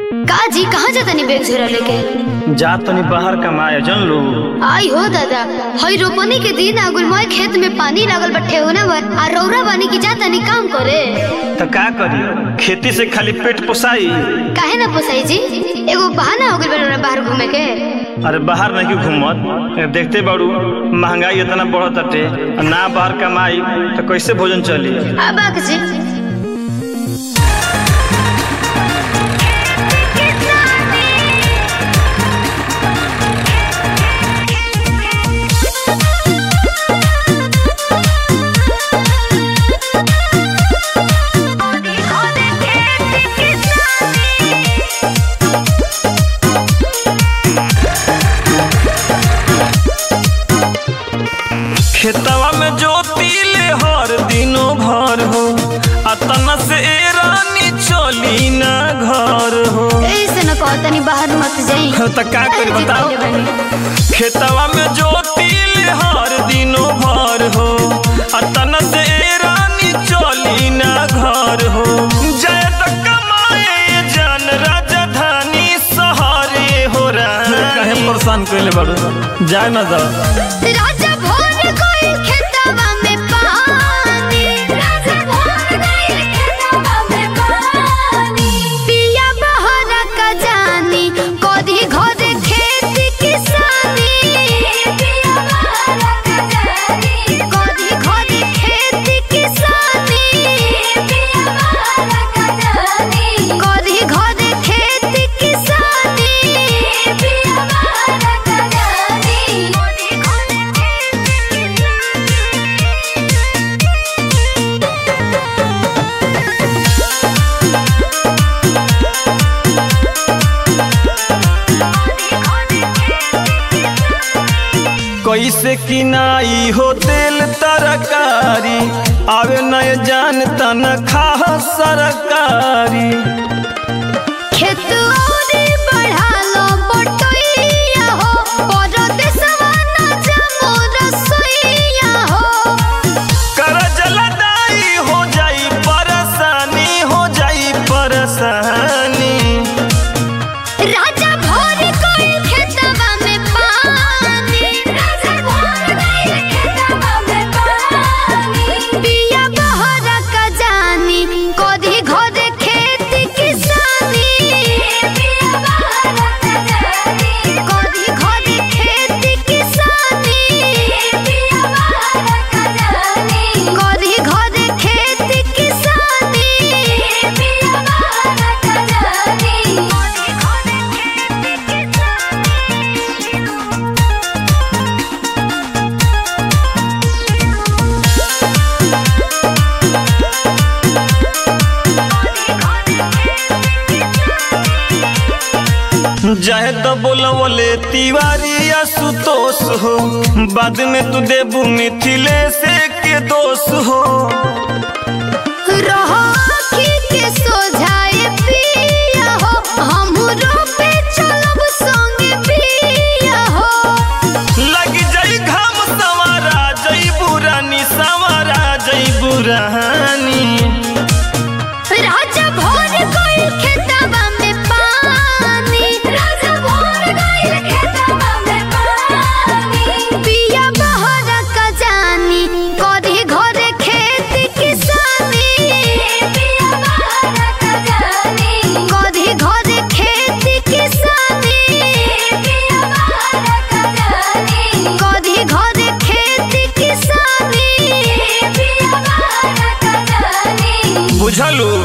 का जी कहाँ जाता नी बैग झोरा लेके जा तनी बाहर कमाए जन लो आई हो दादा हई रोपनी के दिन आगुल मोए खेत में पानी लागल बट्ठे होने बर आ रौरा बानी की जाता नी काम करे तो का करी खेती से खाली पेट पोसाई काहे ना पोसाई जी एगो बहाना हो गइल बा बाहर घूमे के अरे बाहर नहीं क्यों घूमत देखते बाड़ू महंगाई इतना बढ़त अटे ना बाहर कमाई तो कैसे भोजन चली अब आग जी खेतवा में जोती ले हर दिनों भर हो अतना से ए रानी चली ना घर हो ऐसे न कहता नी बाहर मत जाई तो का करी बताओ खेतवा में जोती ले हर दिनों भर हो अतना से ए रानी चली ना घर हो जय तक कमाए जन राजधानी सहारे हो रहा कहे परेशान कइले बाड़ू जाए ना जाओ राजा भोर कोई खेतवा में पानी राजा भोर कोई खेतवा में पानी पिया बहर का जानी कोदी घोदे खेती किसानी पिया बहर का जानी कोदी घोदे खेती किसानी पिया बहर का जानी कोदी घोदे खेती किसानी पिया बहर का जानी कोदी घोदे कैसे किनाई हो तेल तरकारी आवे नय जान तन खा सरकारी खेत औरी बढ़ालो बटैया हो परदेसवा ना जामो रसोइया हो करज लदाई हो जाई परेशानी हो जाई परेशानी राजा भोर कोई खेतवा में पानी राजा भोर कोई खेतवा में पानी पिया बहर का जानी कोदी घोदे खेती किसानी पिया बहर का जानी कोदी घोदे खेती किसानी पिया बहर का जानी कोदी घोदे खेती किसानी पिया बहर का जानी कोदी घोदे जाहे तो बोलवले तिवारी या सुतोष हो बाद में तू देबू मिथिले से के दोष हो रहो आँखी के सोझाए पिया हो हमरो पे चलब संगे पिया हो लग जाई घाम सवारा जई बुरानी सवारा जई बुरानी राजा भोर कोई खेतवा में पानी राजा भोर कोई खेतवा में पानी पिया बहर का जानी कदी घरे खेती किसानी पिया बहर का जानी कदी घरे खेती किसानी पिया बहर का जानी कदी घरे खेती किसानी पिया बहर का जानी बुझलू